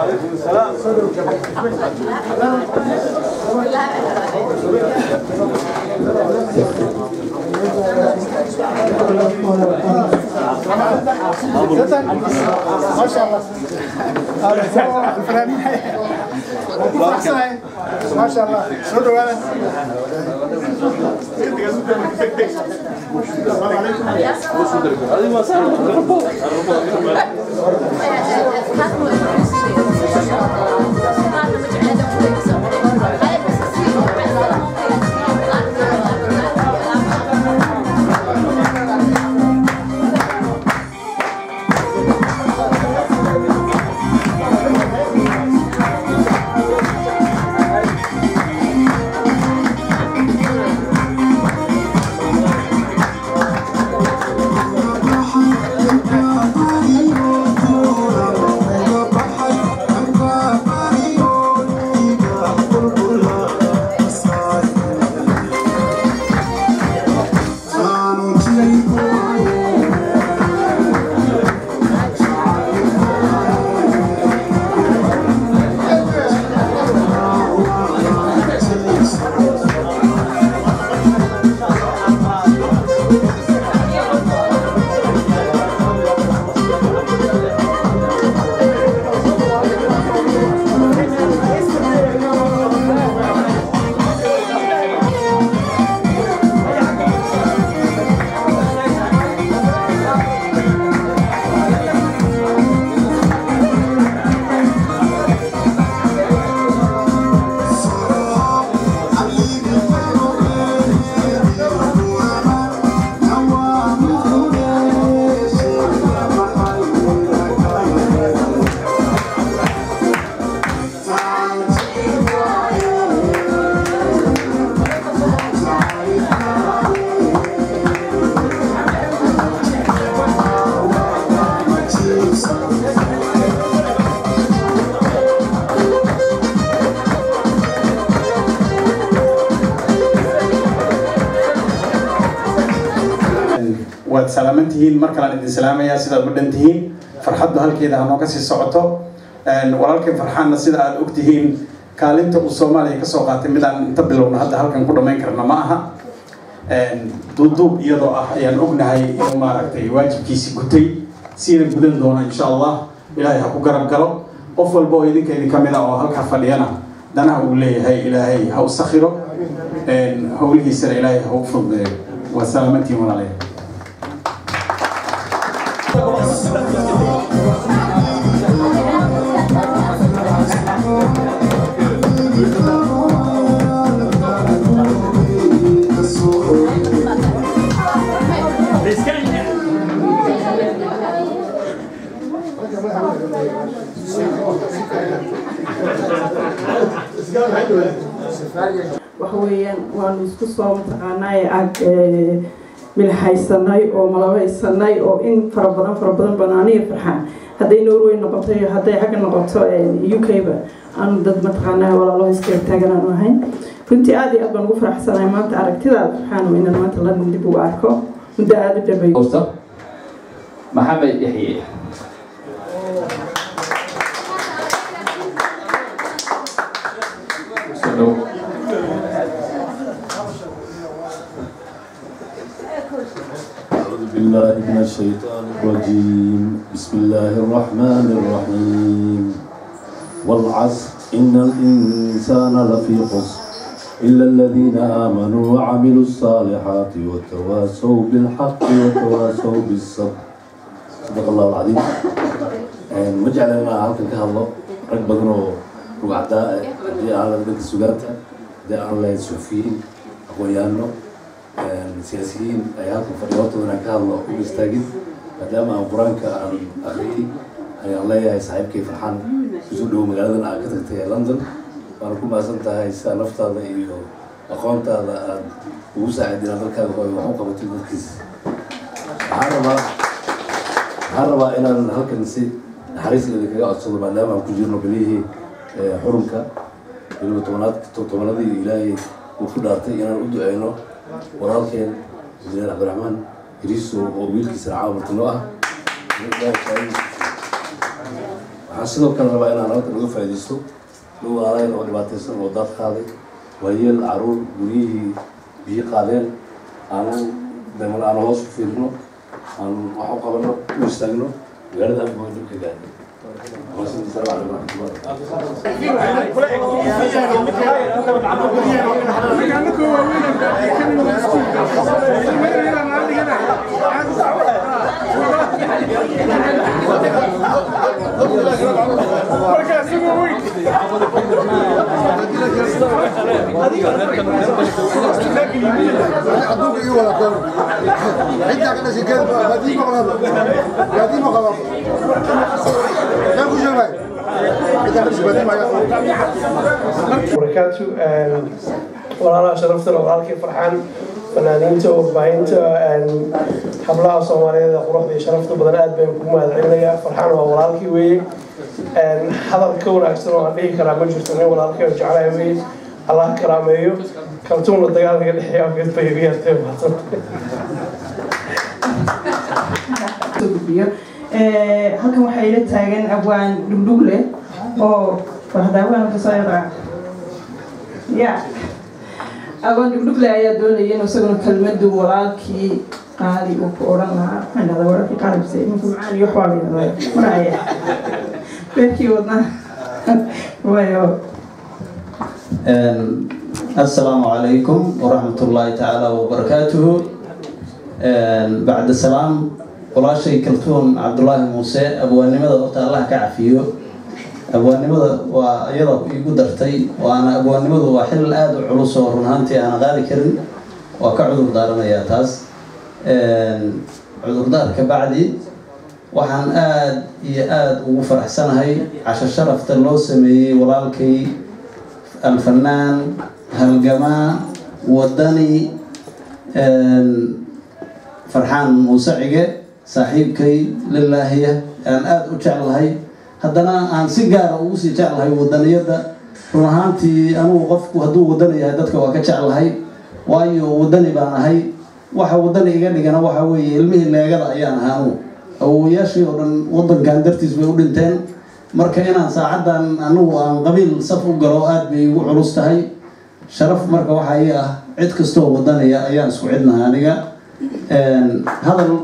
ما شاء الله هذا الفنانين ما شاء الله سعود ولا waad salaaman tihiin mar kalaan idin salaamayaa sidaad u dhan tihiin farxaddu halkeeda hanoo kasii socoto walaalkay farxaanna sida aad og tihiin kaalinta uu soomaaliya kasoo qaatay midaan inta bilowna hadda halkan ku dhammayn karna ma aha duuduub iyadoo ah ayaan ognahay inuu maaragtay waajibkiisi gutay siina gudan doona insha allah ilaahay ha ku garab galo qof walba oo idinka idin kamid ah oo halkaa fadhiyana danaha uu leeyahay ilaahay ha u sakhiro howlihiisana ilaahay ha u fududeeyo waa salaamantiin walaalayaal waxa weeyaan waanu isku soo mataqaanaa ag milhaysanay oo malabaysanay oo in fara badan fara badan banaaniya farxaan hadday norway noqoto iyo hadday xagga noqoto u k ba aanu dad mataqaanaa walaalo iska taagan aanu ahayn runtii aad iyo aad baan ugu faraxsanahay maanta aragtidaada farxaan inaan maanta london dib ugu arko muddo aada u dhameeyo maxamed yaxye أعوذ بالله من الشيطان الرجيم بسم الله الرحمن الرحيم والعصر إن الإنسان لفي خسر إلا الذين آمنوا وعملوا الصالحات وتواصوا بالحق وتواصوا بالصبر صدق الله العظيم ما جعلنا halkan ka hadlo rag badan oo rugcdaa haddii aan la dhanka sugaanta haddii aan lahayn suxufiyiin aqoonyaano siyaasiyiin ayaa halkan fadhiya hortooda inaan ka hadlo u istaagin maadaama aan qur-aanka aan akhriyey ayaan leeyahay saaxiibkay farxaan isu dhow magaaladan aad ka tagtay ee london waana ku mahadsan tahay sida naftaada iyo aqoontaada aad ugu saaciid inaad dalkaada hooyo wax u qabatay dadkiisa waxaan rabaa waxaan rabaa inaan halkan si naxariis leeda kaga codsado maadaama aan ku jirno belihii xurunka weliba tobanaad tobanadii ilaahay uu ku dhaartay inaan u duceyno walaalkeen injineer cabdiraxmaan hiriiso oo wiilkiisana caawa martino ah waxaan waxaan sidoo kale rabaa inaan halkan uga faa'iidaysto dhow aalayn oo dhibaataysan oo daad qaaday waayeel caruur guryihii biyo qaadeen aanan damal aan hoos u fiirino aan wax u qabano u istaagno magaalada afgoo dhibka gaadhay Wassalamu calaykum waraxmatullahi adduunka ii wada keeno ciddaa ka dhashay keed baadii maqlaaba baadii maqlaaba meel ku sheegay ciddaa ka dhashay baadii maqlaaba barakaatu walaalaha sharaftana walaalkii farxaan fanaaniinta warbaahinta hablaha soomaaliyeed ee quruxda iyo sharafta badan aad baan kugu mahadcelinayaa farxaan waa walaalkii weeye hadal ka wanaagsan oo aan dhihi karaa ma jirto nin walaalkii oo jeclahay weeye allah karaameeyo kaltuunla dagaalka dhexeeya afgeed bay iga yartay mahadsanta gudbiyo halkan waxaa ila taagan abwaan dhugdhug leh oo wahdaawaan kasoo yaqaan ya abwaan dhugdhug leh ayaa doonaya inuu isaguna kelmadu walaalkii qaali uu ku odhan lahaa maxaan dhahdaa walaalkii qaalibse iminka macaan iyo waxbaa la yidhahdaa maraya beerkii wadnaa wayo السلام عليكم ورحمة الله تعالى وبركاته بعد السلام ولا شيء كلتون عبد الله موسى أبو النمذا وقت الله كعفيه أبو النمذا وأيضا يقدرتي وأنا أبو النمذا وحل الآد علوس ورنهانتي أنا غالي كرن وكعذر دارنا يا تاس عذر دار كبعدي waxaan aad iyo aada ugu faraxsanahay casho sharafta loo sameeyey walaalkay alfanaan halgamaa wadani farxaan muuse cige saaxiibkay lilaahiya aan aada u jeclahay haddana aan si gaara ugu sii jeclahay wadaniyadda run ahaantii anugu qofku hadduu wadani yahay dadka waa ka jeclahay waayo wadani baan ahay waxa wadani iga dhigana waxa weeye ilmihii leegada ayaan ahaa anugu awowayaashii oo dhan wadankan dartiis bay u dhinteen marka inaan saacaddan anugu aan qabiil saf u galo aada bay igu culus tahay sharaf marka waxaa ii ah cid kastoo wadanaya ayaan isku cidnahay aniga hadal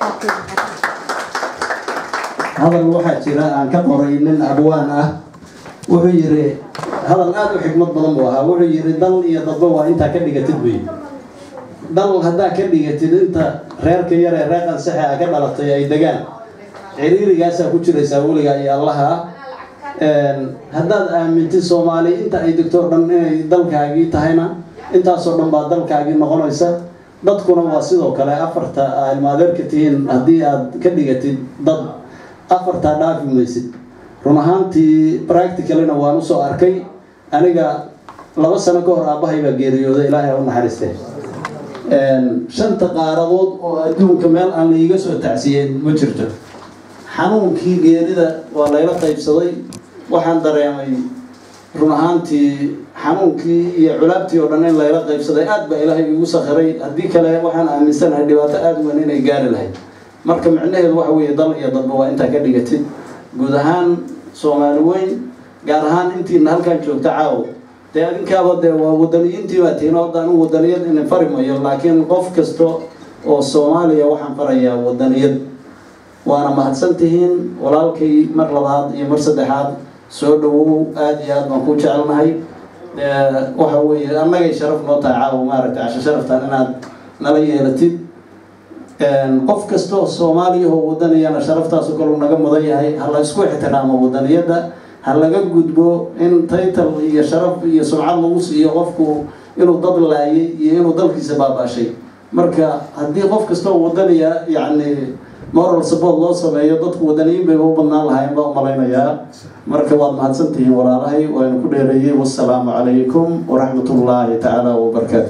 hadal waxaa jira aan ka qoray nin abwaan ah wuxuu yiri hadal aada u xikmad badan buu ahaa wuxuu yiri dal iyo dadba waa intaa ka dhigatid wey dal haddaa ka dhigatid inta reerka yar ee reer qansaxe a ka dhalatay ay degaan ciriirigaasaa ku jiraysaa weligaa iyo allaha haddaad aamintid soomaali inta ay degto o dhan inay dalkaagii tahayna intaasoo dhan baa dalkaagii noqonaysa dadkuna waa sidoo kale afarta ilmaadeerka tihiin haddii aad ka dhigatid dad afartaa dhaafi maysid run ahaantii practicalina waan usoo arkay aniga laba sano ka hor aabbahay baa geeriyooday ilaahay ha u naxariistee shanta qaaradood oo adduunka meel aan laiga soo tacsiyeen ma jirto xanuunkii geerida waa layla qaybsaday waxaan dareemay run ahaantii xanuunkii iyo culaabtii oo dhan in layla qaybsaday aad baa ilaahay igu sakhiray haddii kale waxaan aaminsanahay dhibaato aada weyn inay gaari lahayd marka micnaheedu waxa weeye dal iyo dadba waa intaa ka dhigatid guud ahaan soomaali weyn gaar ahaan intiina halkan joogta caawo dee adinkaaba dee waa wadaniyiintii baa tihiin oo anu wadaniyad inin fari mayo laakiin qof kasta oo soomaaliya waxaan farayaa wadaniyad waana mahadsan tihiin walaalkay mar labaad iyo mar saddexaad soo dhawow aada iyo aad baan ku jecelnahay waxa weeye annagay sharaf noo tahay caawa maaragtay casho sharaftan inaad nala yeelatid qof kasta oo soomaaliya oo wadaniyana sharaftaasoo kale uu naga mudan yahay ha la isku ixtiraamo wadaniyadda ha laga gudbo in title iyo sharaf iyo sumcad lagu siiyo qofku inuu dad laayay iyo inuu dalkiisa baabaashay marka haddii qof kasta oo wadaniya yacni moral support loo sameeyo dadku wadaniyiin bay u badnaan lahayn baa umalaynayaa marka waad mahadsan tihiin walaalahay waanu ku dheereeyey wassalaamu calaykum waraxmat ullaahi tacaala wabarakaatu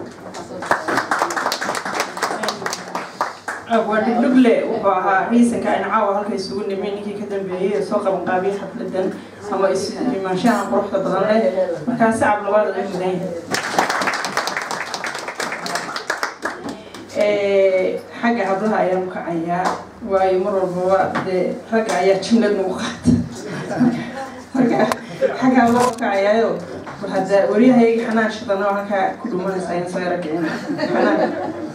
waa dhugdhugle wuxuu ahaa riisanka in caawa halka isugu nimay ninkii ka dambeeyey ee soo qaban qaabiyay xafladan ama is-imaanshaha quruxda badan leh markaa sacab labaad laga mudan yahay xagga hablaha ayaan kacayaa waayo mar walbaba dee ragga ayaa jimlad nagu qaata marka xaggaa loo kacayaayo hadda waryahayga xanaan shidana oo halkaa ku dhumanaysaa in soo yara kicin xanaan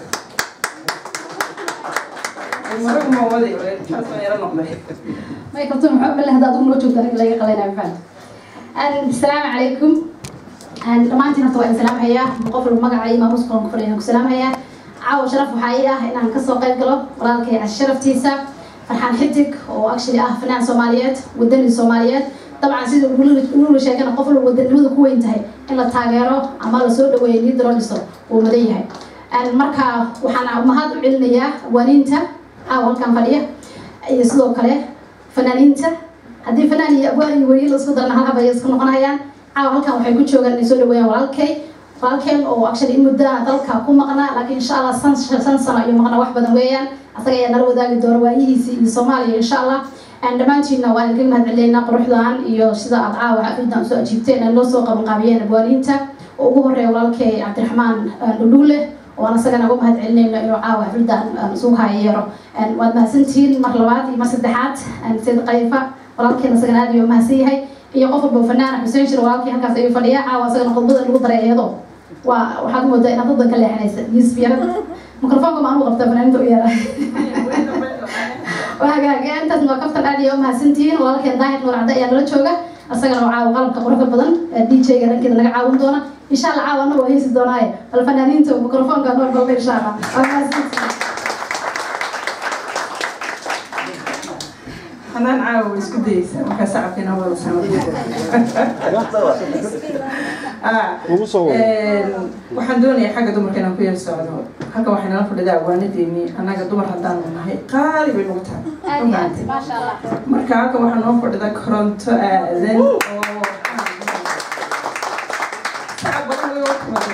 maragu ma waday taas baan yara noqday ما يكتب محمد الله هذا أظن وجهك ذلك لا يقلنا بفعل السلام عليكم dhammaantiin horta waa in salaam hayaa qofal magaca iyo maamuuska aan ku fadhiya ku salaam hayaa caawa sharaf waxaa ii ah inaan kasoo qayb galo walaalkay sharaftiisa farxaan xidig oo actually ah fanaan soomaaliyeed wadani soomaaliyeed dabcan sida ulula sheegana qof walba wadanimadu ku weyn tahay in la taageero ama la soo dhaweeyo liid loo dhiso wuu mudan yahay marka waxaan mahad u celinayaa waaniinta caawa halkan fadhiya iyo sidoo kale fanaaniinta haddii fanaan iyo abwaan iyo weriye la isku darana hal habay isku noqonayaan caawa halkan waxay ku joogaan inay soo dhaweeyaan walaalkay walaalkeen oo actually in muddo ah dalka ku maqnaa laakiin insha allah san san sano ayuu maqnaa wax badan weeyaan asaga ayaa nala wadaagi doona waayihiisii iyo soomaaliya insha allah dhammaantiinna waan idinka mahad celineynaa quruxdan iyo sida aad caawa xafiddan usoo ajiibteen ee noo soo qabanqaabiyeen abwaaniinta oo ugu horeeya walaalkay cabdiraxmaan dhudhuule waan asagana uga mahad celinayno inuu caawa xafiddan isugu haayeero waad mahadsantihiin mar labaad iyo mar saddexaad sayid qayfa walaalkeen asagana aad ayuu mahadsan yahay iyo qof walba fanaan xuseen shir walaalkii halkaas ayuu fadhiyaa caawa asagana khudbada lagu daray iyado waa waxaad moodaa inaad dadan ka leexanaysa yusuf yarad mikrofoonka ma anu qabta fanaaniinta u yeera waagaaga intaas waa kaftan aad iyo mahadsantihiin walaalkeen daahir nuur cadde ayaa nala jooga asagana oo caawa qalabka quruxda badan d j-ga dhankeeda naga caawin doona insha allah caawa anna waa heesi doonaaye bal fanaaniinta mikrofoonka noo balba insha allah waa mahadsantihiin xanaan caawa way isku dayeysaa markaa sacabkiina wada waxaan doonayaa xagga dumarka inaan ku yar socdo halkan waxay nala fadhidaa awaanadeeni annaga dumar haddaanu nahay qaali bay nagu tahay marka halkan waxaa noo fadhida koronto aadan oo sacab badan way timaday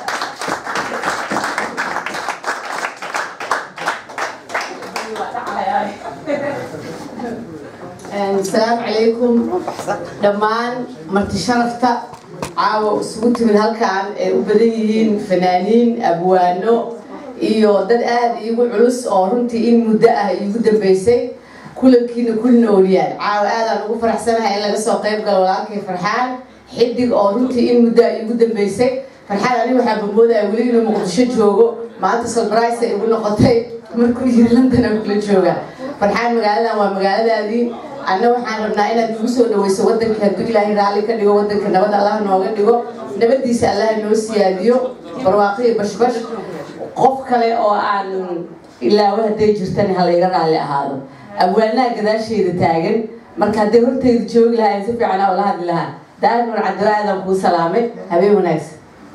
السلام عليكم دمان مرتي شرفتا caawa isugu timid halkan ay u badan yihiin fanaaniin abwaano iyo dad aada iigu culus oo runtii in muddo ah iigu dambeysay kulankiina kulin ooliyaan caawa aadaan ugu faraxsanahay in laga soo qayb galo walaalkay farxaan xidig oo runtii in muddo ah iigu dambeysay farxaan ani waxaa bamoodaya weli inuu muqdisho joogo maanta salbrise ay igu noqotay markuu yiri london aan kula jooga farxaan magaaladan waa magaaladaadii anna waxaan rabnaa inaad nagu soo dhaweyso wadanka hadduu ilaahay raalli ka dhigo wadanka nabad allah nooga dhigo nabadiisa allah noo siyaadiyo barwaaqiyo bashbash qof kale oo aan ilaawo hadday jirtan halayga raalli ahaado abwaanaha gadaasheeda taagan marka hadday horteyda joogi lahaa si fiican oo la hadli lahaa daahir nur cabdilla aadan kuu salaamay habeen wanaagsan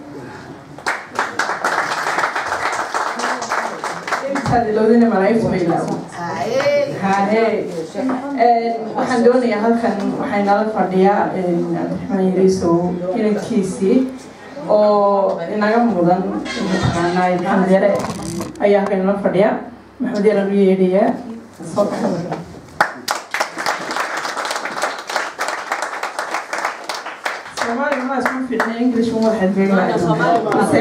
loodina malaa'igtu bay ilaawo haye waxaan doonayaa halkan waxay nala fadhiyaa cabdiraxmaan yariisow inankiisii oo inaga mudan mataqaanaa maxamed yare ayaa halkan nala fadhiya maxamed yare nu yeedhayaa soo kaxa soomaaliga maa isku fiicnay english uma waxaad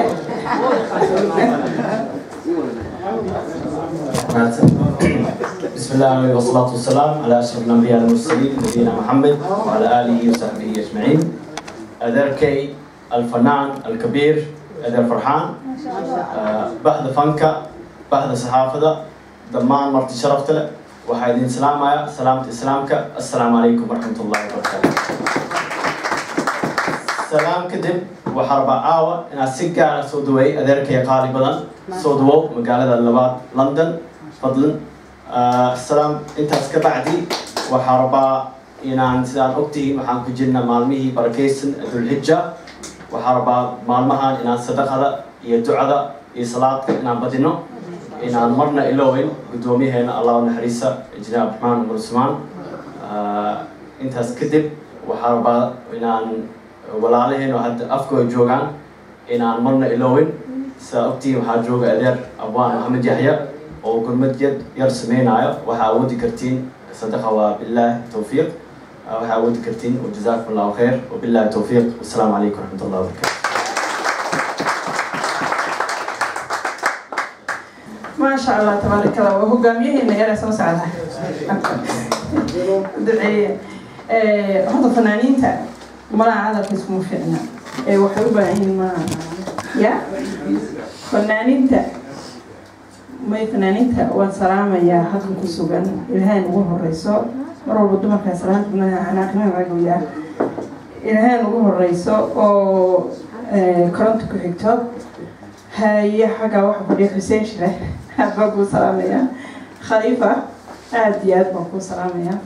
بسم الله والصلاة والسلام على أشرف الأنبياء والمرسلين نبينا محمد وعلى آله وصحبه أجمعين أدركي الفنان الكبير أدر فرحان آه، بعد فنكا بعد صحافة دمان مرتي شرفت وحيدين سلام سلامة إسلامك السلام عليكم ورحمة الله وبركاته سلام كدب وحرب عاوة إن السكة سودوي أدركي قالي بدن سودو مقالة اللبات لندن فضلا السلام intaas ka bacdi waxaa rabaa inaan sidaan ogtihiin waxaan ku jirna maalmihii barakaysan dulxija waxaa rabaa maalmahan inaan sadaqada iyo ducada iyo salaadka inaan badino inaan marna ilowin guddoomiyaheena allah naxariisa injineer abdiraxmaan umar usmaan intaas kadib waxaa rabaa inaan walaalaheena hadda afkooda joogaan inaan marna ilowin sidaa ogtihiin waxaa jooga adeer abwaan maxamed yaxya oo gurmad yad yar sameynaayo waxaa awoodi kartiin sadaqa waa bilaahi towfiiq waxaa awoodi kartiin wajazaakum allahu khayr wabilaahi towfiiq wasalaamu calaykum waraxmat allah wabarakatu maasha allah tabaaraka allah waa hogaamiyaheena yare soo socda duceeye horta fanaaniinta malaha hadalkiis kuma fiicna ee waxay u baahan yihiin ma ya fanaaniinta may fanaaniinta waan salaamayaa halkan ku sugan ilaahayn ugu horeyso mar walba dumarkaa salaantanaaqnaagoya ilaahayn ugu horeyso oo koronta ku xigto haye xaggaa waxa fadhiya xuseen shire aad baan kuu salaamayaa khaliifa aada iyo aad baan kuu salaamayaa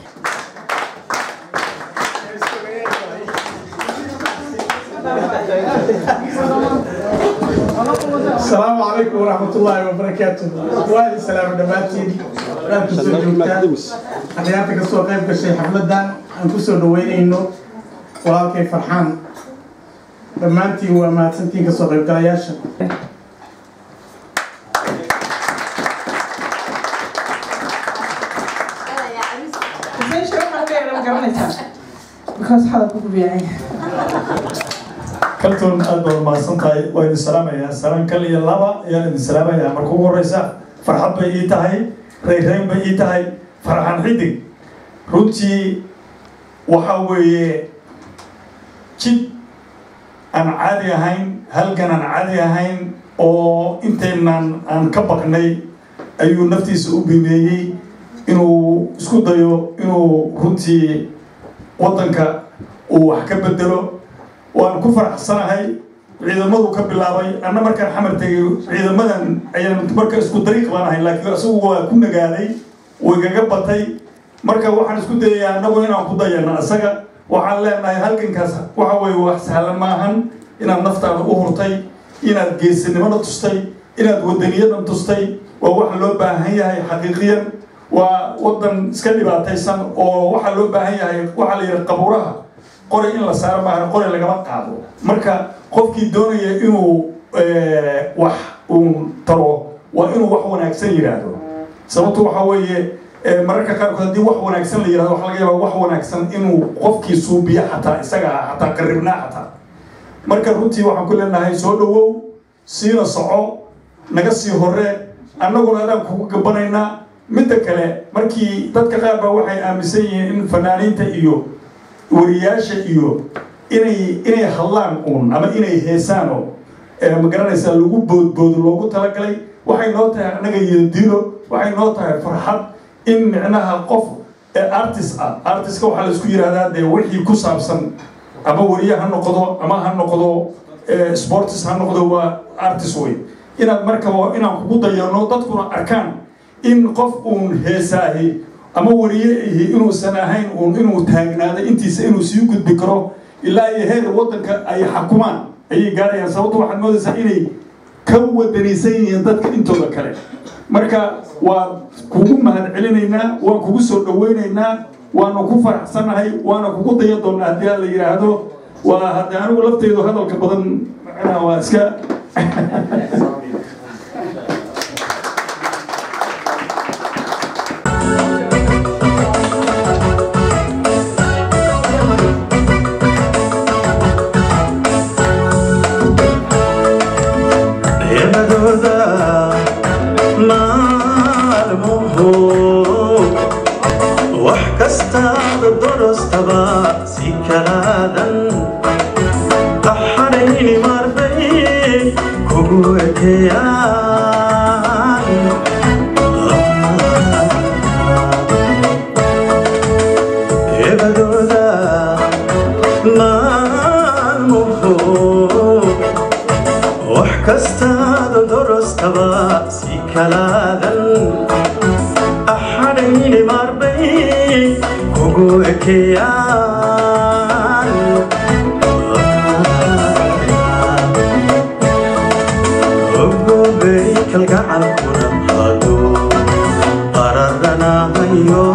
السلام عليكم ورحمة الله وبركاته وعليكم السلام دماتين أنا كسر جوتان أنا يعطيك السوق قيم كشيء حفلة دان أنا كسر دوين إنه walaalkay farxaan dhammaantiin waa mahadsantiin kasoo qaybgalayaasha kaltoon aad baad mahadsan tahay waa idin salaamayaa salaan kal iyo laba ayaan idin salaamayaa marka ugu horeysa farxad bay ii tahay rayrayn bay ii tahay farxan xidig runtii waxa weeye jid aan caadi ahayn halgan aan caadi ahayn oo intaynan aan ka baqnay ayuu naftiisa u bimeeyey inuu isku dayo inuu runtii waddanka uu wax ka bedelo waan ku faraxsanahay ciidamadu ka bilaabay anna markaan xamar tegay ciidamadan ayaan marka isku dariiq baan ahay laakiin isagu waa ku nagaaday way gaga batay marka waxaan isku dayayaa annagu inaan ku dayano isaga waxaan leenahay halgankaas waxa weeye wax sahlan maahan inaad naftaada u hurtay inaad geesinimada tustay inaad wadaniyadan tustay waa waxa loo baahan yahay xaqiiqiyan waa wadan iska dhibaataysan oo waxaa loo baahan yahay waxaa la yidhaha qabuuraha qori in la saaro maahan qori lagama qaado marka qofkii doonaya inuu wax uu taro waa inuu wax wanaagsan yidhaahdo sababtu waxa weeye mararka qaarkood haddii wax wanaagsan la yirahdo waxa laga yaabaa wax wanaagsan inuu qofkii suubiyo xataa isaga xataa qaribnaa xataa marka runtii waxaan ku leenahay soo dhawow siina soco naga sii hore annaguna adaan kugu gabanaynaa midda kale markii dadka qaar baa waxay aaminsan yihiin in fanaaniinta iyo wariyaasha iyo inay inay hadlaan uun ama inay heesaano magaranaysaa lagu boodboodo loogu talagalay waxay noo tahay annaga iyo dilo waxay noo tahay farxad in micnaha qof artist ah artistka waxaa laisku yidhahdaa dee wixii ku saabsan ama wariye ha noqdo ama ha noqdo sportis ha noqdo waa artist wey inaad markaba inaan kugu dayano dadkuna arkaan in qof uun heesaahi ama wariye ihi inuusan ahayn uun inuu taagnaado intiisa inuu sii gudbi karo ilaa iyo heer waddanka ay xakumaan ayay gaarayaan sababto waxaad moodaysaa inay ka wadanaysan yihiin dadka intooda kale marka waa kugu mahad celinaynaa waan kugu soo dhawaynaynaa waanu ku faraxsanahay waana kugu daya doonaa haddii la yidhaahdo waa hadde anigu lafteydu hadalka badan macnaha waa iska kastaada dorostaba si kalaadan axadhayni marbay kugu ekeyaan ebadooda maalmuhu wax kastaada dorostaba si kalaadan axadhayni marbay kugu ekeyaan ogobey kalgacalkuna haduu qararanahayo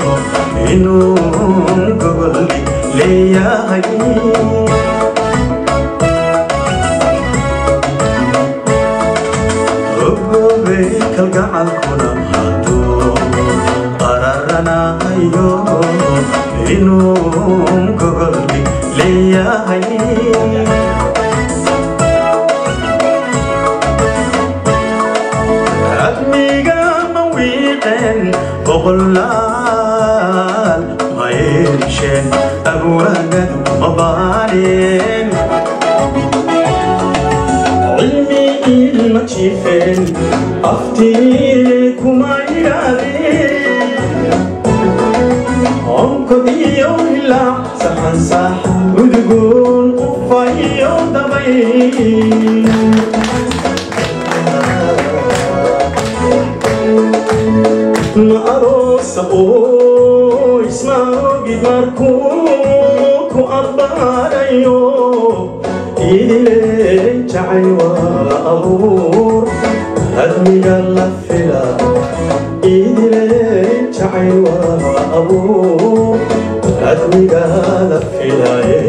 inuu gobolli leeyahay ogobey kalgacalkuna haduu qararanahayo inuu gobolli leeyahay admiga ma wiiqeen boqolaal mayr yeesheen abwaanadu mabaanin cilmi ilma jiifeen aftii kuma yidhaahdeen onkod iyo ilaa saxansax udgoon ufa iyo dabay ma aroosa oo isma ogid markuu ku abbaarayo idile jacay waa abuur hadmiga la fila idile jacay waa abuur hadmiga la filaye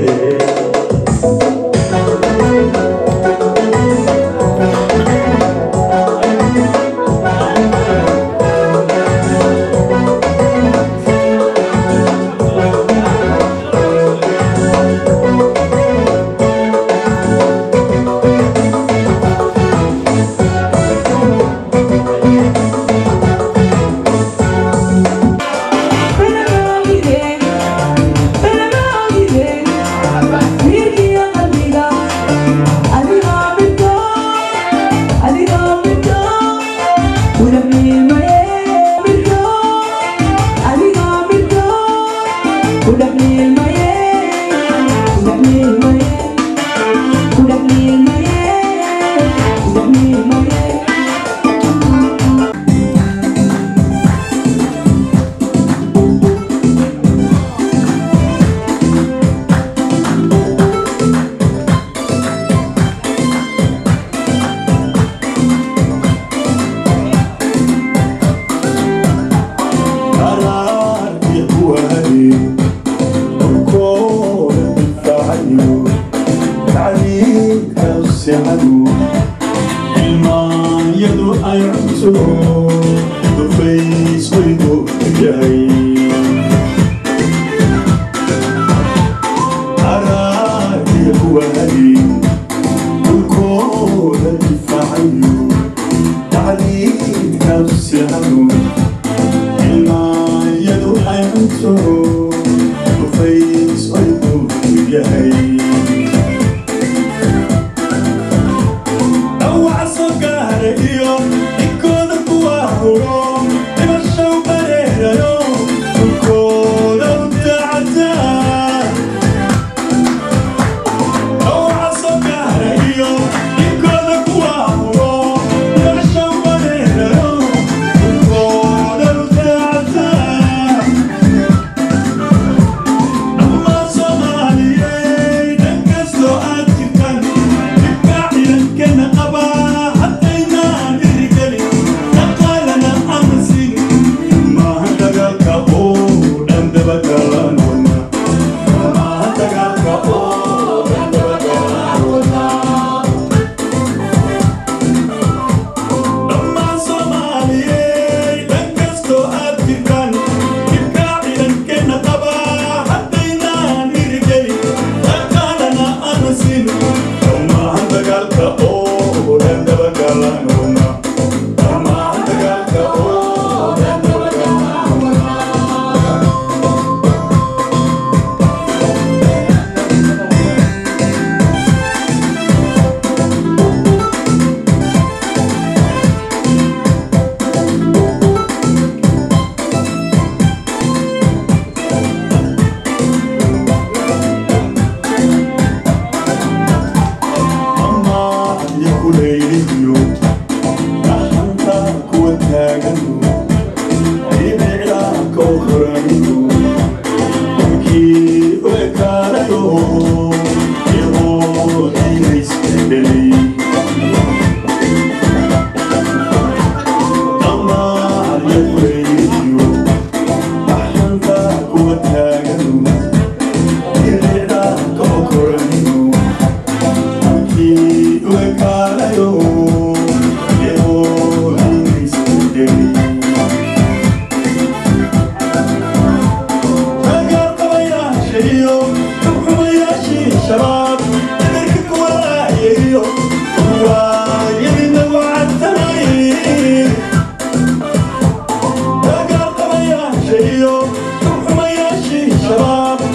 Shabab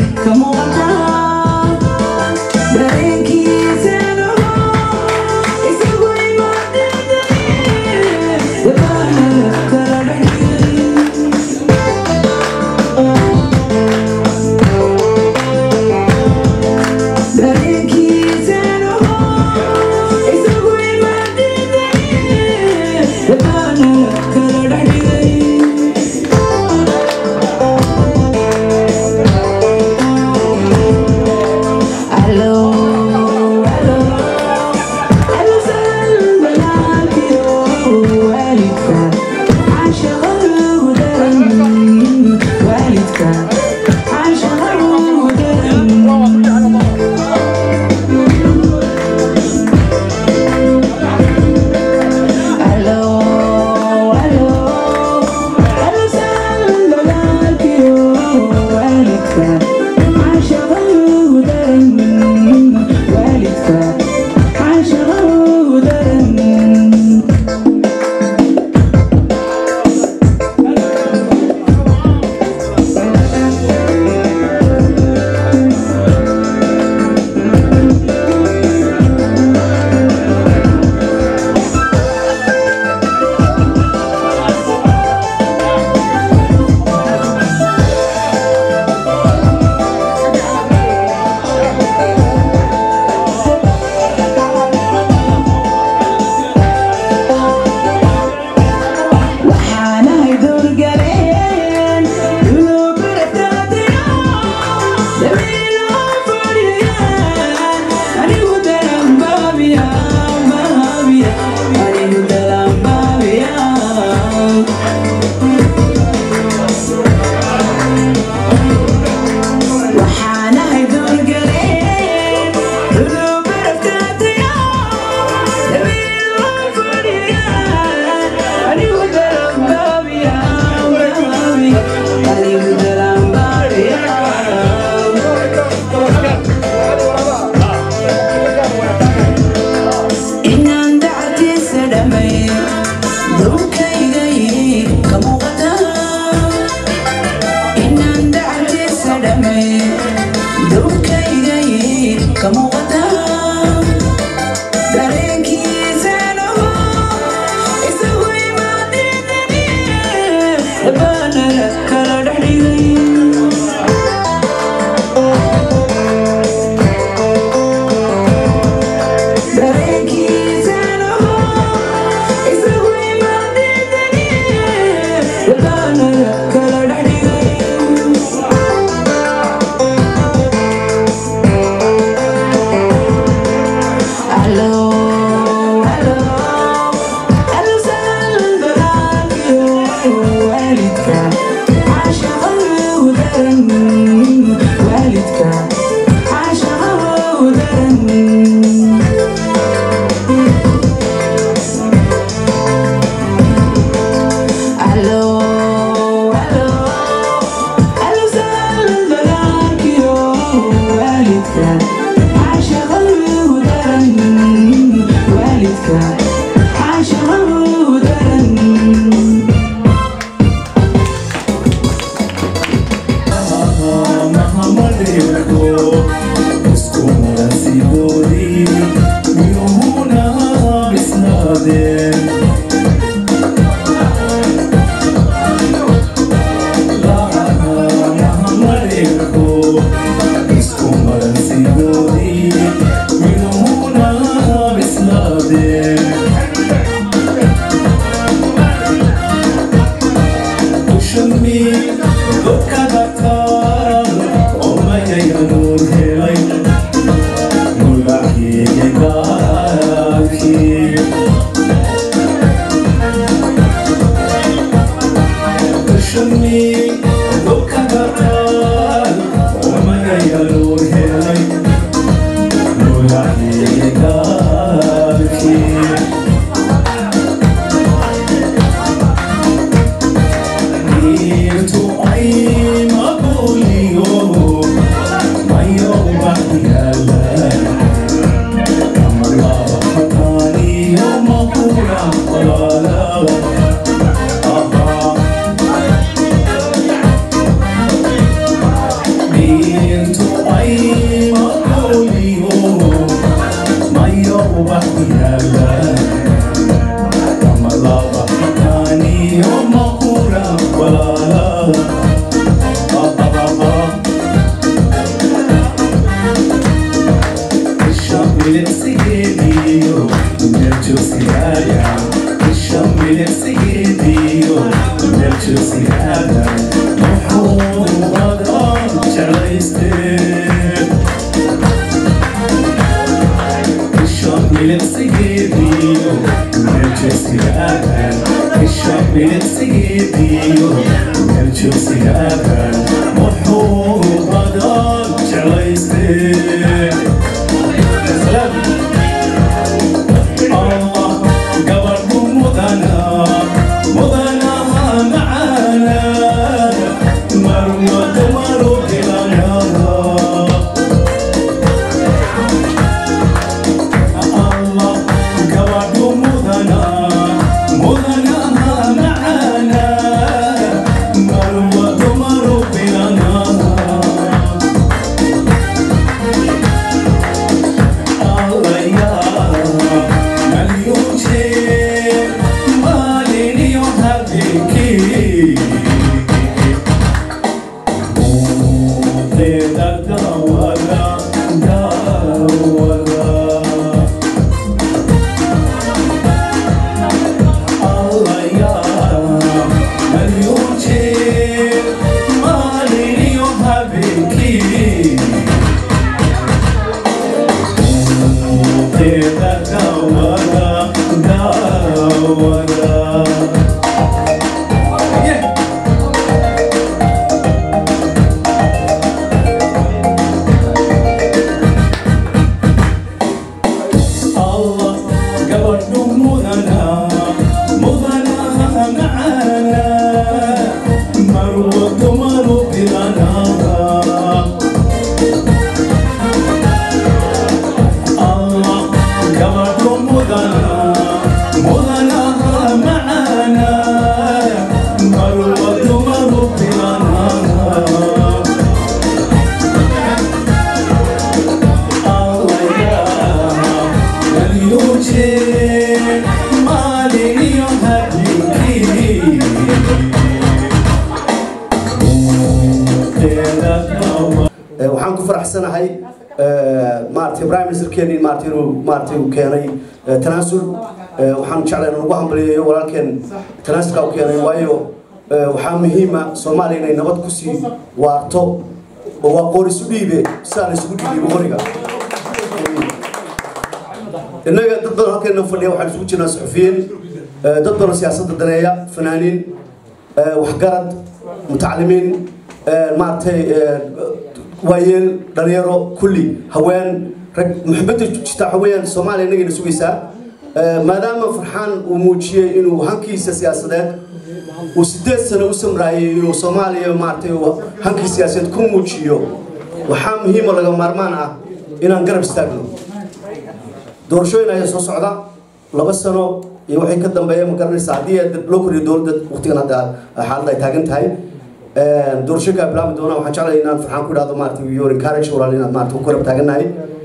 Oh يوم أخورا ولا لا بابا بابا الشام للسيديو نرجو سيادة الشام للسيديو نرجو سيادة محمود غدار جريستين الشام للسيديو نرجو سيادة الشام للسيديو نرجو سيادة محمود غدار جريستين سلام الله قبركم مدنا مدنا معانا مروة مروا لنا الله قبركم مدنا مدنا معانا مروة مروا لنا الله يا مليون شيء ماليني وهبيكي تقدر دورا دورا الله يا مليون شيء ماليني وهبيكي تقدر دورا دورا الله قبرنا مدنا مدنا معانا مروة مروا بلنا الله قبركم مدنا مدنا معانا مروة مروا بلنا الله يا مليون شيء مالي يهديكي waxaan ku faraxsanahay maaragtay prime ministerkeeni maaragtay inuu maaragtay uu keenay tanaasul waxaan jeclay inaan ugu hambaliyeeyo walaalkeen tanaasulka uu keenay waayo waxaa muhiima soomaaliya inay nabad kusii waarto oo waa qoor isu dhiibe sidaa la isugu dhiibiyo qoriga innaga dad badan halkeena fadhiya waxaan isugu jirnaa suxufiyiin dad badan siyaasadda daneeya fanaaniin waxgarad mutacalimiin maaragtay waayeel dhalinyaro kulli haween rag muxibadda jirta waxa weeyaan soomaaliya innagayna sugaysaa maadaama farxaan uu muujiyey inuu hankiisa siyaasadeed uu sideed sano u samraayay inuu soomaaliya maaragtay uu hankii siyaasadeed ku muujiyo waxaa muhiimo laga maarmaan ah inaan garab istaagno doorashooyin ayaa soo socda laba sano iyo waxay ka dambeeya ma garanaysa haddii loo koriyo dowladda waqtigan hadda xaaladda ay taagan tahay doorashooyinka bilaabi doona waxaan jeclay inaan farxaan ku idhahdo maaragtay your encourage walaal inaad maaragtay ku garab taagannahay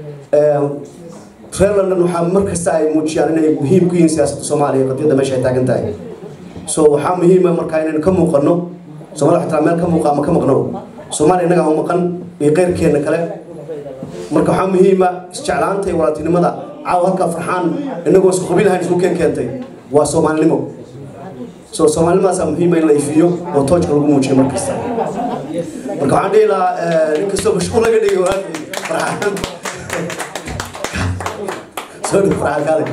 reer london waxaa mar kasta ay muujiyaan inay muhiim ku yihiin siyaasadda soomaaliya qadiyadda meesha ay taagan tahay so waxaa muhiima markaa inaynu ka muuqano soomaalida xitaa meel ka muuqa ama ka maqno soomaaliya innaga u maqan iyo qeyrkeenna kale marka waxaa muhiima isjeclaanta iyo walaaltinimada caawa halkaa farxaan inagoo isku qabiil ahayn isku keen keentay waa soomaalinimo so soomaalinimadaasa muhiima in la ifiyo oo toojka lagu muujiyo mar kasta marka waxaan dhihi lahaa inkastoo mashquul laga dhigay walaalkii farxaan soo dhow farxaan kaale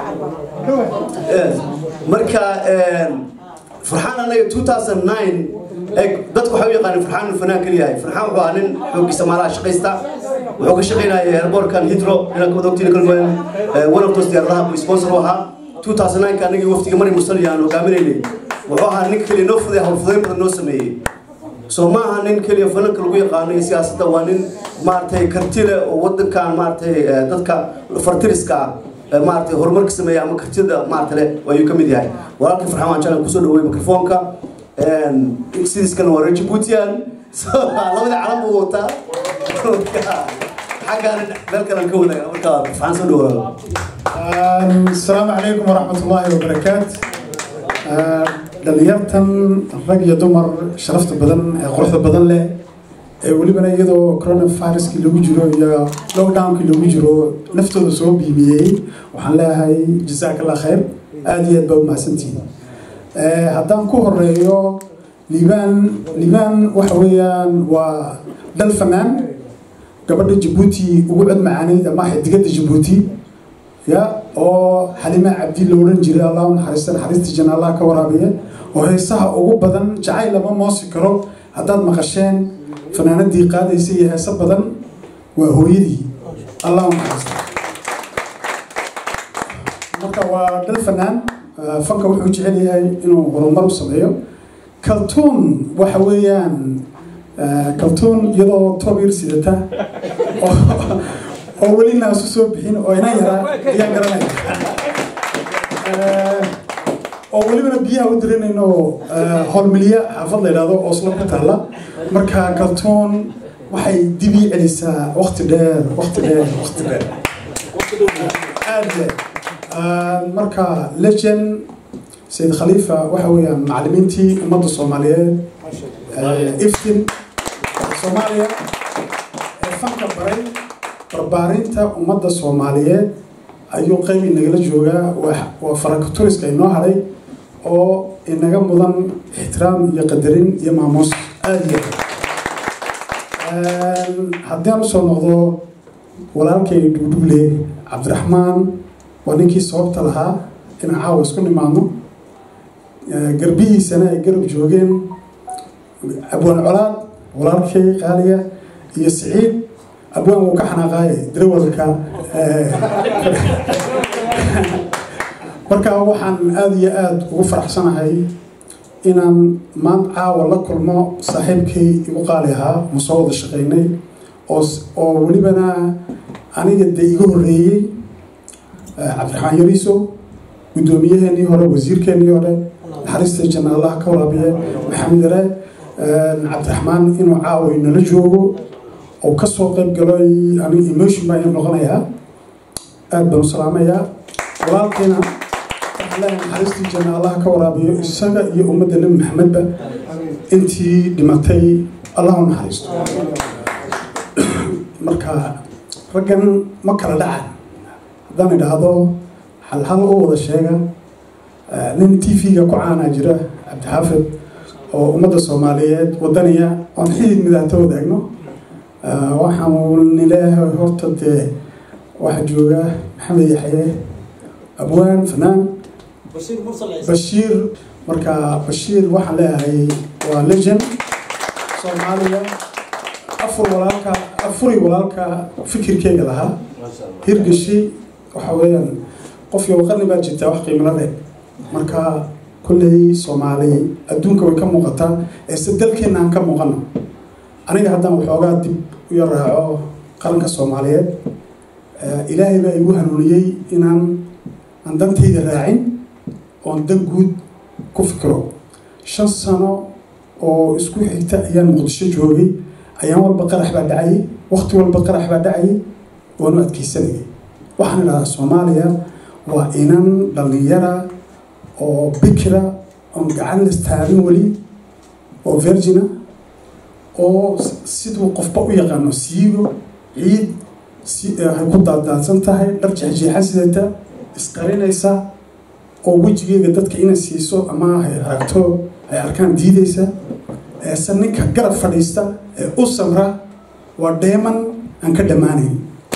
marka farxaan anaga 2009 dadku waxay u yaqaaneen farxaan inuu fanaan keliya yahay farxaan wuxuu ahaa nin xooggiisa maalaha shaqaysta wuxuu ka shaqaynayay airbortkan hidro inaan kawada ogtiin kalgoyn one of those diyaaradaha buu sponsor u ahaa 2009 anagii waftiga mari mursali aan hogaaminaynay wuxuu ahaa nin keliya noo fuday howlfudayn badan noo sameeyey soo ma aha nin keliya fananka lagu yaqaano iyo siyaasadda waa nin maaragtay karti leh oo wadankan maaragtay dadka fartiriska ah maaragtay horumarka sameeya ama kartida maaragtay leh ayuu ka mid yahay walaalkii farxaan waan jeclan kusoo dhaweey mikrofoonka sidiis kalena waa reer Djiboutian labada calan buu wataa xaggaan meel kale ka wadaaga marka farxaan soo dhawaado السلام عليكم ورحمة الله وبركاته dhalinyartan rag iyo dumar sharafta badan ee quruxda badan leh ee welibana iyadoo coronaviruskii lagu jiro iyo lockdownkii lagu jiro naftooda soo biibiyey waxaan leeyahay jasaakallah khayr aada iyo aad baa umahadsantihin haddaan ku horeeyo liibaan liibaan waxa weeyaan waa dhal fanaan gabadha jabuuti ugu cod macaanayd ama xidigada jabuuti ya oo xalima cabdi la odhan jiray allah u naxariista naxariista janna allah ka waraabiya oo heesaha ugu badan jacayl lama moosi karo haddaad maqasheen fanaanadii qaadaysa iyo heeso badan waa hooyadii allah u naxariista marka waa dhal fanaan fanka wuxuu jecel yahay inuu horumar u sameeyo kaltuun waxa weeyaan kaltuun iyadoo toobyar sidata oo weli naasu soo bixin oo ina yaraa ayaan garanaya oo welibana biyaha u diranayno howlmilya xaafad la yidhahdo oslo ku taalla marka kaltuun waxay dibii celisaa waqti dheer waqti dheer waqti dheer aada marka legend sayid khaliifa waxa weeyaan macallimiintii ummadda soomaaliyeed iftin soomaaliya ee fanka baray barbaarinta ummadda soomaaliyeed ayuu qayb inagala joogaa waa farakaturiska inoo hadhay oo inaga mudan ixtiraam iyo qadarin iyo maamuus aada iyo haddii aan usoo noqdo walaalkay dhugdhugle cabdiraxmaan waa ninkii sababta lahaa inaan caawa isku nimaadno garbihiisana ay garab joogeen abwaan colaad walaalkay qaaliya iyo siciid abwaan wuu ka xanaaqaaye darawalka marka waxaan aada iyo aada ugu faraxsanahay inaan maanta caawa la kulmo saaxiibkay igu qaali ahaa ma soo wada shaqaynay oo oo welibana aniga dee iga horreeyey cabdiraxmaan yariiso guddoomiyaheenii hore wasiirkeenii hore naxariista janna allah ka waraabiye maxamed yare cabdiraxmaan inuu caawa inala joogo oo kasoo qayb galo aniga emotion baa ii noqonayaa aada baan u salaamayaa walaalkeena waxaan leeyahay naxariistii janna allah ka waraabiyo isaga iyo ummadda nebi maxamedba intii dhimatay allah u naxariisto marka raggan ma kala dhacan haddaan idhaahdo halhal u wada sheega nin t v-ga ku caanaa jira cabdixaafid oo ummadda soomaaliyeed wadaniya oon xidid midaata wadaagno waxaan nileeyahay horta dee waxaa jooga maxamed yaxye abwaan fanaan bashiir marka bashiir waxaan leeyahay waa legend soomaaliya afur walaalka afuri walaalka fikirkeyga lahaa hirgashi waxa weeyaan qofkii waqani baa jirtaa wax qiimala leh marka kolley soomaali adduunka way ka muuqataa eese dalkeenna aan ka muuqano aniga haddaan waxoogaa dib u yar raaco qaranka soomaaliyeed ilaahay baa igu hanuuniyey inaan aan dantayda raacin oon dan guud ku fikiro shan sano oo isku xigta ayaan muqdisho joogay ayaan walba qarax baa dhacayay waqti walba qarax baa dhacayay waanu adkeysanayay waxaan idhahdaa soomaaliya waa inan dhallinyara oo bikira oon gacan la istaagin weli oo virgina oo siduu qofba u yaqaano siigo ciid hay ku daaddaadsan tahay dhar jeexjeexan sidata isqarinaysa oo wejigeega dadka inay siiso ama hay aragto ay arkaan diidaysa eese ninka garab fadhiista ee u samra waa dheeman aan ka dhammaanayn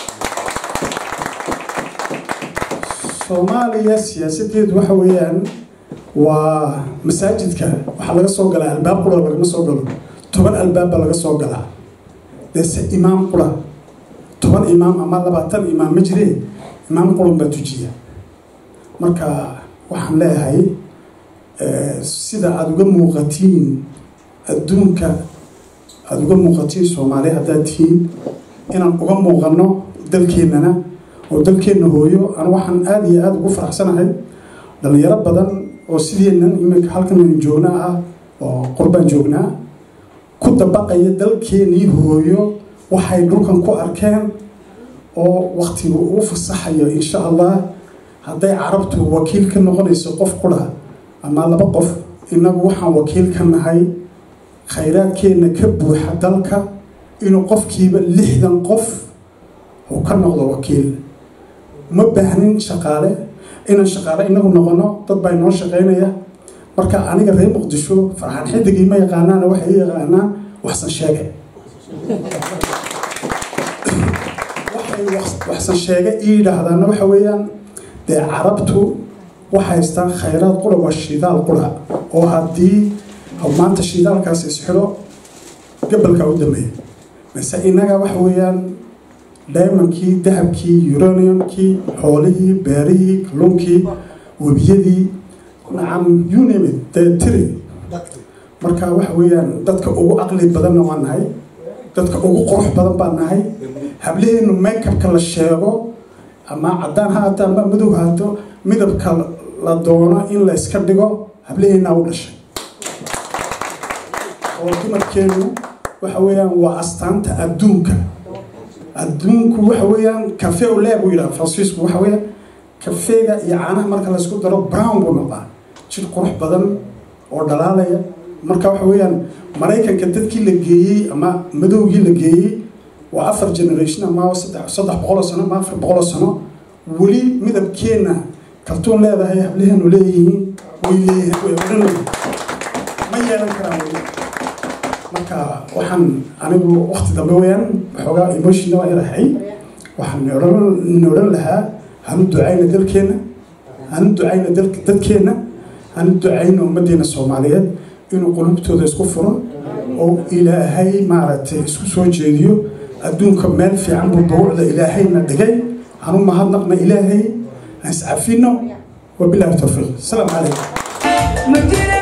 soomaaliya siyaasadeedu waxa weeyaan waa masaajidka waxaa laga soo galaa albaab qura lagama soo galo toban albaab baa laga soo galaa deese imaam qura toban imaam ama labaatan imaam ma jiree imaam quran baa tujiya marka waxaan leeyahay sida aada uga muuqatiin adduunka aada uga muuqatiin soomaaliya haddaad tihiin inaan uga muuqano dalkeennana oo dalkeenna hooyo an waxaan aada iyo aada ugu faraxsanahay dhalinyaro badan oo sideennan iminka halkan joognaa ah oo qurbaan joognaa ku dabaqaya dalkeenii hooyo waxay dhulkan ku arkeen oo waktigu uu fasaxayo insha allah hadday carabtu wakiil ka noqonayso qof qura ama laba qof innagu waxaan wakiil ka nahay khayraadkeenna ka buuxa dalka inuu qofkiiba lixdan qof uu ka noqdo wakiil ma baahnin shaqaale inaan shaqaale inagu noqono dad baa inoo shaqaynaya marka aniga reer muqdisho farxaan xidigii ma yaqaanaana waxay i yaqaanaan waxsan sheege waxay waxsan sheege ii yidhaahdaana waxa weeyaan dee carabtu waxay haystaan khayraad qura waa shidaal qura oo haddii maanta shidaalkaasi isxidho gabalka u dambeeya mise innaga waxa weeyaan diamondkii dahabkii uraniumkii xoolihii beerihii kalluunkii webiyadii nacam you name it dee tiri marka waxa weeyaan dadka ugu caqli badanna waa nahay dadka ugu qurux badan baa nahay hablaheenu makeupka la sheego ama caddaan ha haato ama madow ha haato midabka la doono in la iska dhigo hablaheennaa u dhashay oo dumarkeenu waxa weeyaan waa astaanta adduunka adduunku waxa weeyaan cafe ole buu yidhaha faransiisku waxa weeyaan kafeega iyo caanaha marka laysku daro brown buu noqdaa jir qurux badan oo dhalaalaya marka waxa weeyaan maraykanka dadkii la geeyey ama madowgii la geeyey waa afar generation ama saddex saddex boqoloo sano ama afar boqoloo sano weli midabkeenna kaltuun leedahay hablaheenu leeyihiin way leeyihiin way odhanayeen ma yeelan karaan weli marka waxaan anigu wakti dambe weyaan waxoogaa emotionna waa irahay waxaan odhan odhan lahaa hanu ducayna dalkeenna hanu ducayna dadkeenna hanu ducayna ummaddeena soomaaliyeed inuu qulubtooda isku furo oo ilaahay maaragtay isku soo jeediyo adduunka meel fiican buu dawucda ilaahayna dhigay hanu mahadnaqna ilaahay aan iscafino wabilahi towfiiq asalaamu calaykum